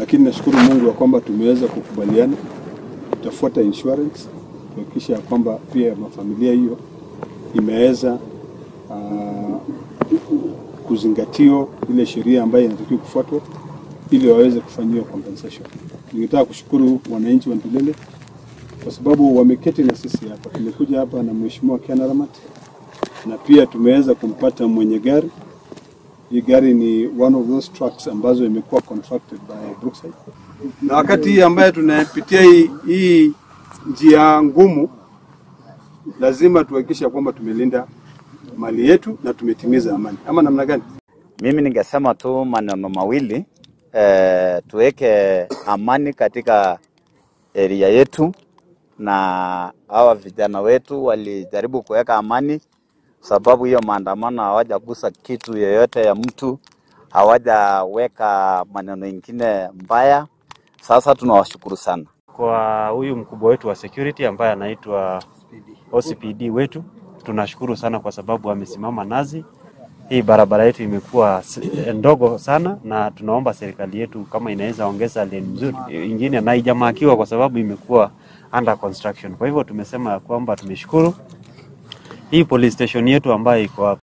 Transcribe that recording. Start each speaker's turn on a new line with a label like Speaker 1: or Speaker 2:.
Speaker 1: lakini nashukuru Mungu ya kwamba tumeweza kukubaliana, tutafuata insurance kuhakikisha ya kwamba pia mafamilia hiyo imeweza uh, kuzingatio ile sheria ambayo inatakiwa kufuatwa ili waweze kufanyiwa compensation. Ningetaka kushukuru wananchi wa Ndulele kwa sababu wameketi na sisi hapa. Tumekuja hapa na Mheshimiwa Ken Aramat na pia tumeweza kumpata mwenye gari. Hii gari ni one of those trucks ambazo imekuwa contracted by Brookside, na wakati hii ambaye tunapitia hii, hii njia ngumu, lazima tuhakikishe kwamba tumelinda mali yetu na tumetimiza amani, ama namna gani?
Speaker 2: Mimi ningesema tu maneno mawili eh, tuweke amani katika eria yetu, na hawa vijana wetu walijaribu kuweka amani, sababu hiyo maandamano hawajagusa kitu yoyote ya mtu, hawajaweka maneno ingine mbaya. Sasa tunawashukuru sana.
Speaker 3: kwa huyu mkubwa wetu wa security ambaye anaitwa OCPD wetu. Tunashukuru sana kwa sababu amesimama nazi. Hii barabara yetu imekuwa s- ndogo sana, na tunaomba serikali yetu kama inaweza ongeza lane nzuri ingine, na haijamakiwa kwa sababu imekuwa under construction. Kwa hivyo tumesema ya kwamba tumeshukuru hii police station yetu ambayo iko hapa